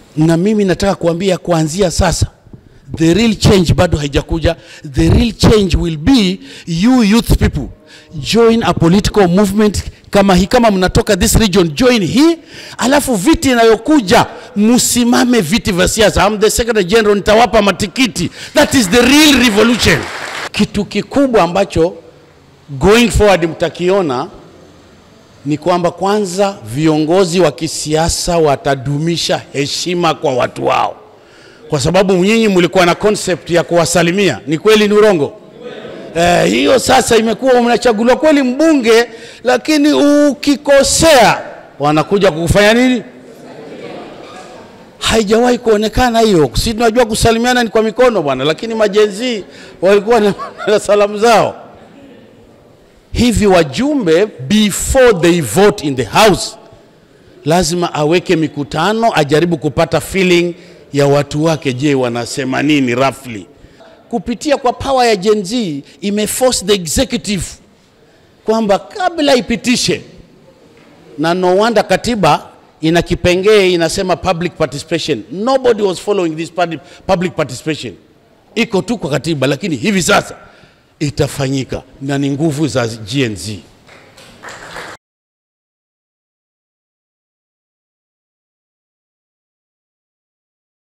na mimi nataka kuambia kuanzia sasa the real change bado haijakuja the real change will be you youth people join a political movement kama hii kama mnatoka this region join hii alafu viti inayokuja msimame viti vya siasa I'm the secretary general nitawapa matikiti that is the real revolution kitu kikubwa ambacho going forward mtakiona ni kwamba kwanza viongozi wa kisiasa watadumisha heshima kwa watu wao, kwa sababu nyinyi mlikuwa na concept ya kuwasalimia. Ni kweli, ni urongo? Eh, hiyo sasa imekuwa mnachaguliwa kweli mbunge, lakini ukikosea wanakuja kukufanya nini? Haijawahi kuonekana hiyo. Si tunajua kusalimiana ni kwa mikono bwana, lakini majenzi walikuwa na na salamu zao hivi wajumbe before they vote in the house lazima aweke mikutano ajaribu kupata feeling ya watu wake je wanasema nini roughly kupitia kwa power ya Gen Z imeforce the executive kwamba kabla ipitishe na no wonder katiba ina kipengee inasema public participation nobody was following this public- public participation iko tu kwa katiba lakini hivi sasa itafanyika na ni nguvu za GNZ